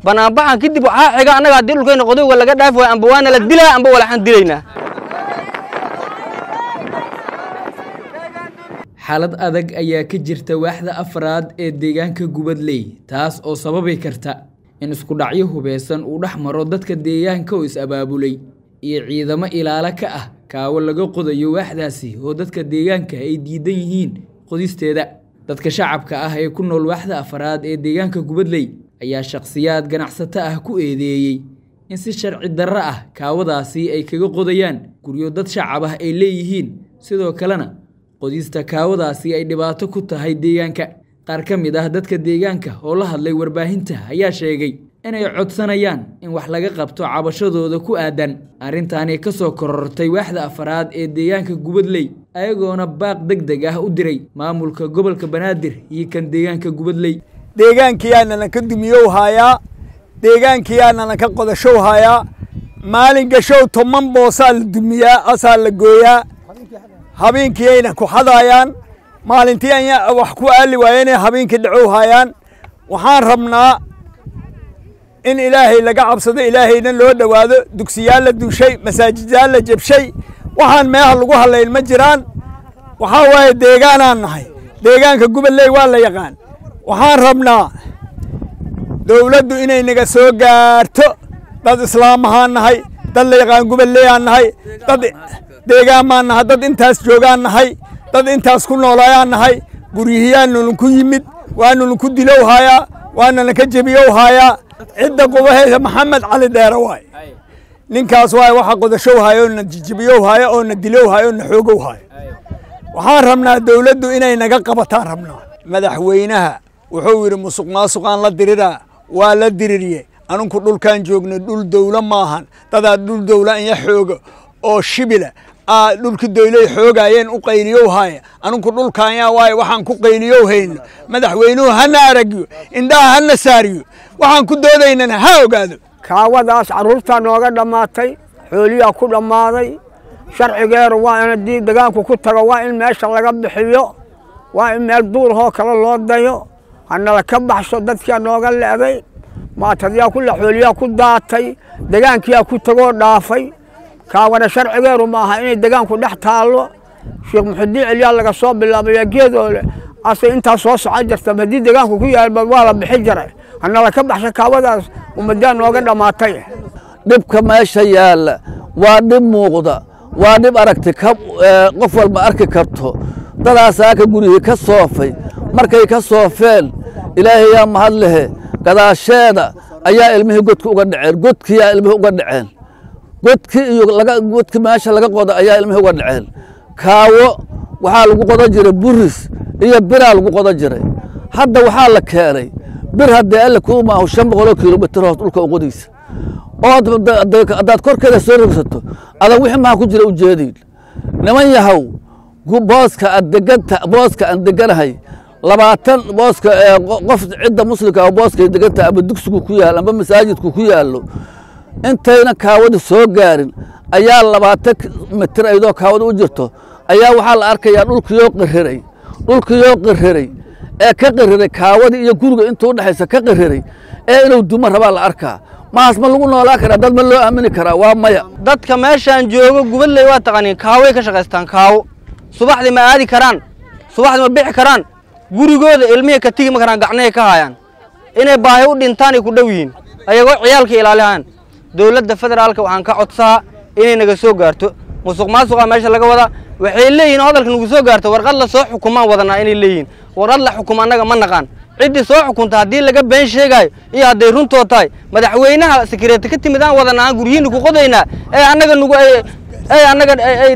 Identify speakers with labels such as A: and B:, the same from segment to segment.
A: banaanbaxan kadib waxaa xiga annaga haddii dhulkayna qodowga laga dhaafi waayo amba waana la dilaa amba walaxaan dilaynaa
B: xaalad adag ayaa ka jirta waaxda afraad ee deegaanka gubadley taas oo sababi karta in isku dhacyo hubeysan uu dhex maro dadka deegaanka oo is-abaabulay iyo ciidamo ilaalo ka ah kaawo laga qodayo waaxdaasi oo dadka deegaanka ay diidan yihiin qodisteeda dadka shacabka ah ee ku nool waaxda afraad ee deegaanka gubadley ayaa shakhsiyaad ganacsato ah ku eedeeyey in si sharci darro ah kaawadaasi ay kaga qodayaan guryo dad shacab ah ay leeyihiin sidoo kalena qodista kaawadaasi ay dhibaato ku tahay deegaanka qaar ka mid ah dadka deegaanka oo la hadlay warbaahinta ayaa sheegay inay codsanayaan in wax laga qabto cabashadooda ku aadan arrintaani ka soo korortay waaxda afraad ee deegaanka gubadley ayagoona baaq deg deg ah u diray maamulka gobolka banaadir iyo kan deegaanka gubadley
C: deegaankiyaanana ka dumiyow haayaa deegaankiyaanana ka qodashow haayaa maalin gashow toban boosaa la dumiyaa asaa la gooyaa habeenkiiyayna ku xadaayaan maalintii aya wax ku aali waayeenay habeenkii dhacow haayaan waxaan rabnaa in ilaahay laga cabsado ilaahayna loo dhowaado dugsiyaal la duushay masaajidaal la jebshay waxaan meeha lagu hadlayn ma jiraan waxaa waaye deegaanaan nahay deegaanka gubadley waa la yaqaan waxaan rabnaa dowladdu inay naga soo gaarto dad islaamahaan nahay dad la yaqaan gubadleyaan nahay dad deegaan baan nahay dad intaas joogaan nahay dad intaas ku noolayaan nahay guryihiyaanunku yimid waanunku dilow haayaa waanana ka jebiyow haayaa cidda qubaheysa maxamed cali dheere waay ninkaas waay waxa qodashow haayo oo na jijibiyow haayo oo na dilow haayo oo na xoogow haayo waxaan rabnaa dowladdu inay naga qabataan rabnaa madaxweynaha wuxuu yidhi musuq maasuqaan la diriraa waa la dirirye aninku dhulkaan joogno dhul dowlo maahan dadaa dhul dowla inya xooga oo shibila aa dhulki doyley xoogaayeen u qayliyow haaya aninku dhulkaanyaa waaye waxaan ku qayliyow hayno madaxweynuhu hana aragyo indhaha hana saariyo waxaan ku doodaynana ha ogaado
D: kaawadaas carruurtaa nooga dhammaatay xooliyaa ku dhammaaday sharcigeeru waa in haddii degaanku ku tago waa in meesha laga bixiyo waa in meel duurhoo kale loo dayo hanala ka baxso dadkiaa nooga le'day maatadyaa kula xooliyaa ku daatay degaankiyaa ku tagoo dhaafay kaawana sharcigeeru ma aha inay degaanku dhex taallo sheekh muxudiin celiyaa laga soo bilaabaya geedoole ase intaas soo socon jirta haddii degaanku ku yaalba waa la bixi jiray hanala ka baxsha kaawadaas ummaddaa nooga dhammaatay
E: dhibka meesha yaalla waa dhib muuqda waa dhib aragti qof walba arki karto dadaasaaka gurihii ka soofay markay ka soofeen ilaahayaa mahad lehe gadaasheeda ayaa ilmihii godki uga dhaceen godkiyaa ilmihii uga dhaceen godki iyo godki meesha laga qoda ayaa ilmihii uga dhaceen kaawo waxaa lagu qodan jiray buris iyo biraa lagu qodan jiray hadda waxaa la keenay bir haddee alle kuu maahu shan boqoloo kilomitir hoos dhulka uqodiisa oo haddaad korkeeda soo rogsato adan wixii maha ku jira ujeediin niman yahow booska aan deganta booska aan deganahay labaatan booska qof cidda muslimka ah booskay deganta ama dugsigu ku yaal ama masaajidku ku yaallo intayna kaawada soo gaarin ayaa labaatan mitir aydoo kaawada u jirto ayaa waxaa la arkayaa dhulkiyoo qiriray dhulkiyoo qiriray ee ka qiriray kaawadii iyo guriga intuu udhexaysa ka qiriray ee inuu duma rabaa la arkaa mahaas ma lagu noolaa karaa dad ma loo aamini karaa waa maya
A: dadka meeshaan joogo gubadley waa taqaaniin kaaway ka shaqaystaan kaawo subaxdii ma aadi karaan subaxdii ma bixi karaan gurigooda ilmihii ka tigi ma karaan gacnahay ka haayaan inay baahi u dhintaanay ku dhow yihiin ayagoo ciyaalka ilaalihayaan dowladda federaalka waxaan ka codsaa inay naga soo gaarto musuq maasuqa meesha laga wadaa waxay leeyihiin hadalka nagu soo gaarto warqad la soo xukumaan wadanaa inay leeyihiin warqad la xukuma annaga ma naqaan ciddii soo xukunta haddii laga been sheegaayo iyo hadday runtoo tahay madaxweynaha sekireeta ka timid aan wadanaa aan guryihiina ku qodaynaa ee annaga nugu ay annaga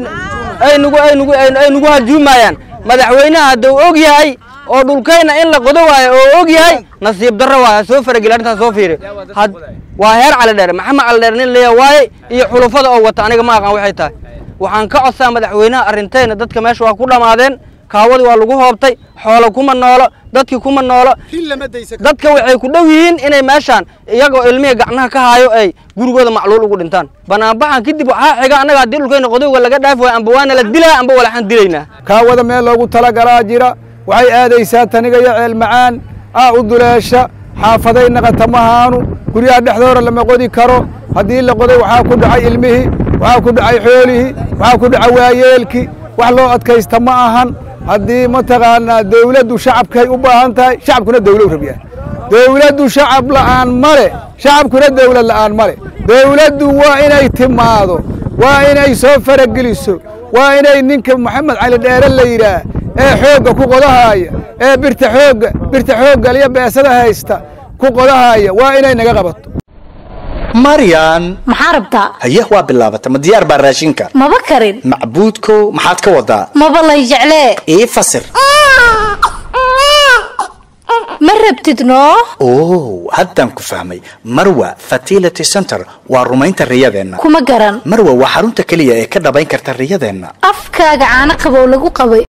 A: ay nugu ay nugu ay nugu hajuumayaan madaxweynaha hadduu og yahay oo dhulkayna in la qodo waayo oo og yahay nasiib darro waay soo farageli arrintaas soo fiiri waa heer cali dheere maxamed cali dheere nin leeya waaye iyo xulufada oo wata aniga ma aqaan waxay tahay waxaan ka codsaa madaxweynaha arrintayna dadka meesha waa ku dhammaadeen kaawadii waa lagu hoobtay xoolo kuma noolo dadkii kuma noolo dadka waxay ku dhow yihiin inay meeshaan iyagoo ilmihii gacnaha ka haayo ay gurigooda macluul ugu dhintaan banaanbaxan kadib waxaa xiga annaga haddii dhulkayna qodowga laga dhaafi waayo amba waana la dilaa amba walaxaan dilaynaa
F: kaawada meel loogu talagalaa jira waxay aadaysaa taniga iyo ceel macaan aa u duleesha
C: xaafaday naqata mahaanu guryaha dhexdooda lama qodi karo haddii la qoday waxaa ku dhacay ilmihii waxaa ku dhacay xoolihii waxaa ku dhacay waayeelkii wax loo adkaysta ma ahan haddii mataqaanaa dawladdu shacabkay u baahan tahay shacabkuna dawlo u rabyaa dawladdu shacab la'aan male shacabkuna dawlad la'aan male dawladdu waa inay timaado waa inay soo farageliso waa inay ninka maxamed cali dheere la yidhaah ee xoogga ku qodahaaya ee birta xoogga birta xoogga iyo beesada haysta ku qodahaaya waa inay naga qabato
F: maryan
G: maxaa rabtaa
F: haye waa bilaabata ma diyaar baa raashinka
G: maba karin
F: macbuudkow maxaad ka wadaa
G: maba lay jeclee
F: ii fasir
G: ma rabtid noo
F: oh haddaan ku fahmay marwa fertility center waa rumaynta riyadeenna
G: kuma garan
F: marwa waa xarunta keliya ee ka dhabayn karta riyadeenna
G: afkaaga caano qabow lagu qabay